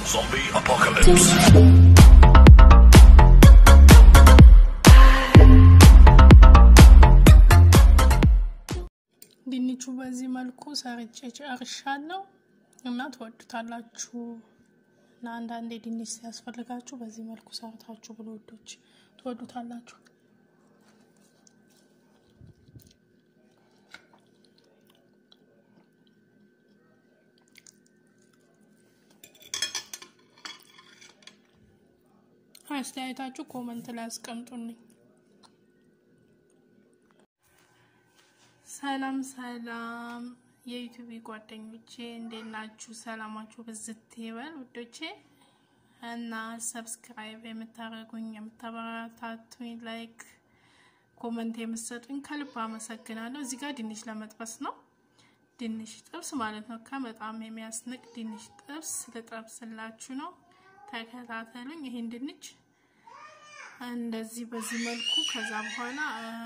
Zombie apocalypse. ድንቹ በዚህ መልኩ ሰርቼ ጨርሻለሁ እና ትወዱታላችሁ። እና አንዳንዴ ድንች ሲያስፈልጋችሁ በዚህ መልኩ ሰርታችሁ ብሎ ወዶች ትወዱታላችሁ። አስተያየታችሁ ኮመንት ላይ አስቀምጡልኝ። ሰላም ሰላም የዩቲዩብ ጓደኞቼ እንዴት ናችሁ? ሰላማችሁ ብዝት ይበል ውዶቼ እና ሰብስክራይብ የምታደርጉኝ የምታበረታቱኝ፣ ላይክ ኮመንት የምትሰጡኝ ከልብ አመሰግናለሁ። እዚህ ጋር ድንች ለመጥበስ ነው። ድንች ጥብስ ማለት ነው። ከበጣም የሚያስንቅ ድንች ጥብስ ልጠብስላችሁ ነው። ተከታተሉኝ። ይሄን ድንች እንደዚህ በዚህ መልኩ ከዛ በኋላ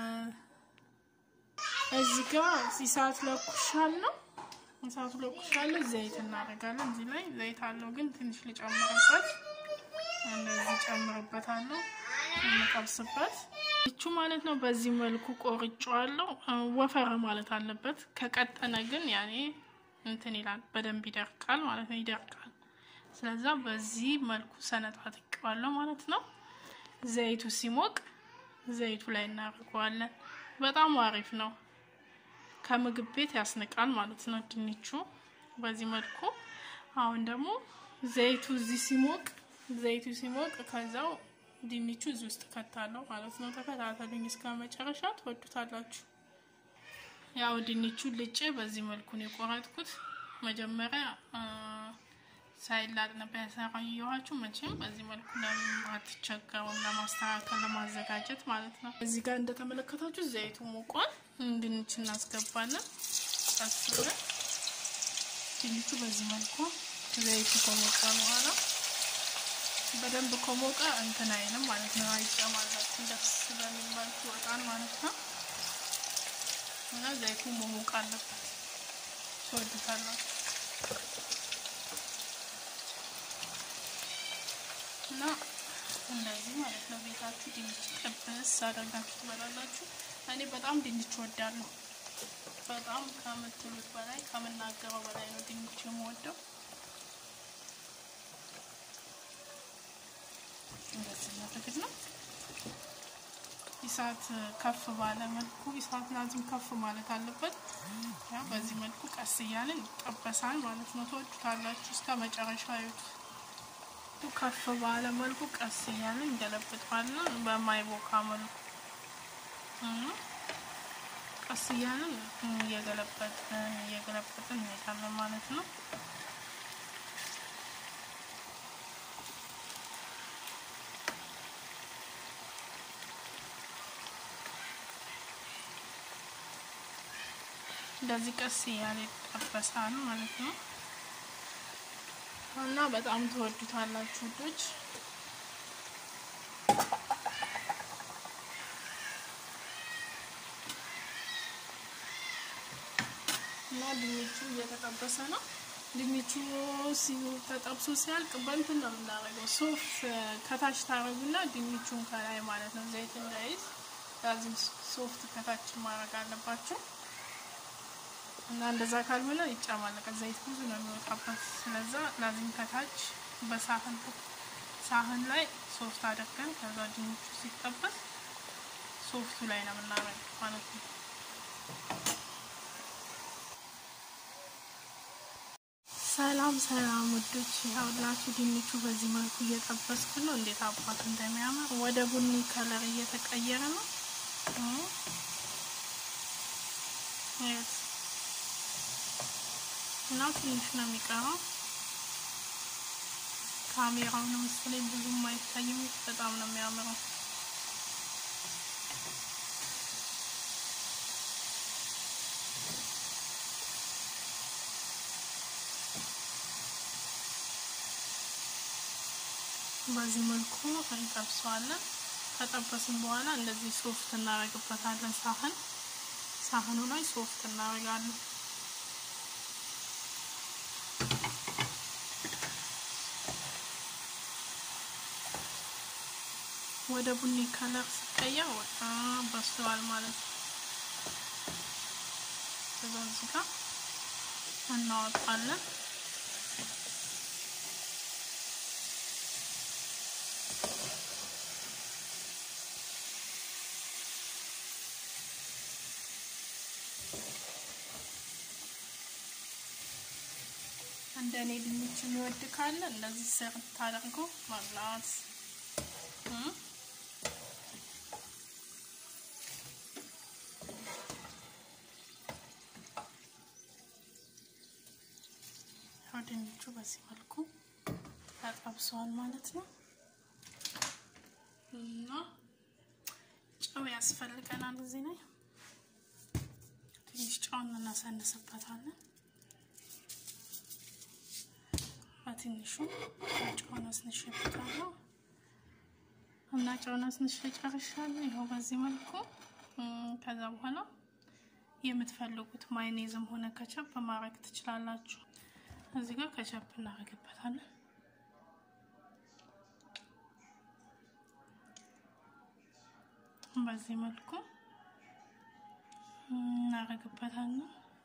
እዚህ ጋር እሳት ለኩሻለሁ። እሳቱ ለኩሻለሁ። ዘይት እናደርጋለን። እዚህ ላይ ዘይት አለው ግን ትንሽ ልጨምርበት። እንደዚህ ጨምርበታለሁ እንጠብስበት። ይቹ ማለት ነው። በዚህ መልኩ ቆርጬዋለሁ። ወፈረ ማለት አለበት። ከቀጠነ ግን ያኔ እንትን ይላል፣ በደንብ ይደርቃል ማለት ነው። ይደርቃል። ስለዛ በዚህ መልኩ ሰነጣጥቀዋለሁ ማለት ነው። ዘይቱ ሲሞቅ ዘይቱ ላይ እናደርገዋለን። በጣም አሪፍ ነው። ከምግብ ቤት ያስንቃል ማለት ነው ድንቹ በዚህ መልኩ። አሁን ደግሞ ዘይቱ እዚህ ሲሞቅ ዘይቱ ሲሞቅ ከዛው ድንቹ እዚህ ውስጥ ከታለው ማለት ነው። ተከታተሉኝ እስከ መጨረሻ ትወዱታላችሁ። ያው ድንቹ ልጬ በዚህ መልኩ ነው የቆረጥኩት። መጀመሪያ ሳይላጥ ነበር ያሳየኋችሁ። መቼም በዚህ መልኩ ለማትቸገሩም ለማስተካከል ለማዘጋጀት ማለት ነው። እዚህ ጋር እንደተመለከታችሁ ዘይቱ ሞቋል። ድንች እናስገባለን። ቀስ ብለን ድንቹ በዚህ መልኩ ዘይቱ ከሞቀ በኋላ በደንብ ከሞቀ እንትን አይልም ማለት ነው። አይጨማለቅም። ደስ በሚል መልኩ ይወጣል ማለት ነው። እና ዘይቱ መሞቅ አለበት። ትወዱታላችሁ እና እንደዚህ ማለት ነው። ቤታችሁ ድንች ጥብስ አደርጋችሁ ትበላላችሁ። እኔ በጣም ድንች ወዳለሁ። በጣም ከምትሉት በላይ ከምናገረው በላይ ነው ድንች የምወደው። እንደዚህ ማድረግ ነው። እሳት ከፍ ባለ መልኩ እሳት ላዝም ከፍ ማለት አለበት። ያው በዚህ መልኩ ቀስ እያለን ይጠበሳል ማለት ነው። ትወዱታላችሁ። እስከ መጨረሻ ይዩት። ከፍ ባለ መልኩ ቀስ እያለን እንገለብጠዋለን። በማይቦካ መልኩ ቀስ እያለን እየገለበጥን እየገለበጥን እንሄዳለን ማለት ነው። እንደዚህ ቀስ እያለ ይጠበሳል ማለት ነው። እና በጣም ተወዱታላችሁ ውዶች። እና ድንቹ እየተጠበሰ ነው። ድንቹ ተጠብሶ ሲያልቅ በእንትን ነው የምናደርገው። ሶፍ ከታች ታረጉና ድንቹን ከላይ ማለት ነው ዘይት እንዳይዝ ላዚም ሶፍት ከታች ማድረግ አለባቸው። እና እንደዛ ካልሆነ ይጨማለቃል። ዘይት ብዙ ነው የሚወጣበት። ስለዛ ላዚም ከታች በሳህን ሳህን ላይ ሶፍት አድርገን ከዛ ድንቹ ሲጠበስ ሶፍቱ ላይ ነው የምናደርገው ማለት ነው። ሰላም ሰላም ውዶች፣ ያውላችሁ ድንቹ በዚህ መልኩ እየጠበስኩ ነው። እንዴት አባቱ እንደሚያምር ወደ ቡኒ ከለር እየተቀየረ ነው። እና ትንሽ ነው የሚቀረው። ካሜራውን መሰለኝ ብዙም አይታይም። በጣም ነው የሚያምረው። በዚህ መልኩ እንጠብሰዋለን። ከጠበስን በኋላ እንደዚህ ሶፍት እናደርግበታለን። ሳህን ሳህኑ ላይ ሶፍት እናደርጋለን። ወደ ቡኒ ከለር ሲቀየር በጣም በስሏል ማለት ነው። ስለዚህ ጋር እናወጣለን። እንደ እኔ ድንች የሚወድ ካለ እንደዚህ ሰርት አድርጎ መብላት ያው ድንቹ በዚህ መልኩ ተጠብሷል ማለት ነው እና ጨው ያስፈልገናል። እዚህ ላይ ትንሽ ጨውን እናሳንስበታለን። በትንሹ ጨውን አስንሽበታለሁ እና ጨውን አስንሽ ጨርሻለሁ። ይኸው በዚህ መልኩ ከዛ በኋላ የምትፈልጉት ማይኔዝም ሆነ ከቸፕ ማድረግ ትችላላችሁ። እዚህ ጋር ከቸፕ እናደርግበታለን። በዚህ መልኩ እናደርግበታለን።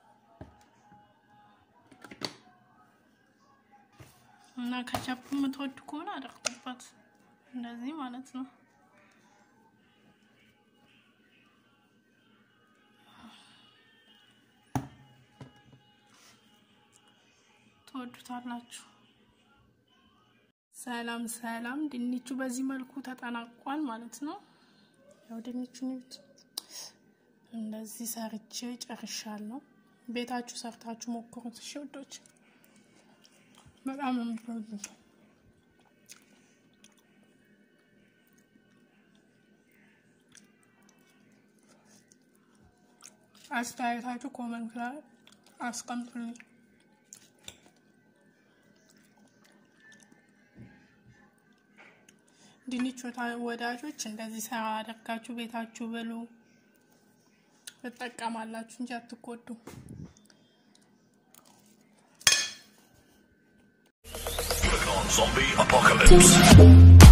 እና ከቻፕ የምትወዱ ከሆነ አድርጉበት፣ እንደዚህ ማለት ነው። ትወዱታላችሁ። ሰላም ሰላም፣ ድንቹ በዚህ መልኩ ተጠናቋል ማለት ነው። ያው ድንቹን እንደዚህ ሰርቼ ጨርሻለሁ። ቤታችሁ ሰርታችሁ ሞክሩት እሺ ውዶች። በጣም ነው የምትወዱት። አስተያየታችሁ ኮመንት ላይ አስቀምጡልኝ። ድንች ወዳጆች እንደዚህ ሰራ አድርጋችሁ ቤታችሁ ብሉ፣ ትጠቀማላችሁ እንጂ አትጎዱ። Click on Zombie Apocalypse.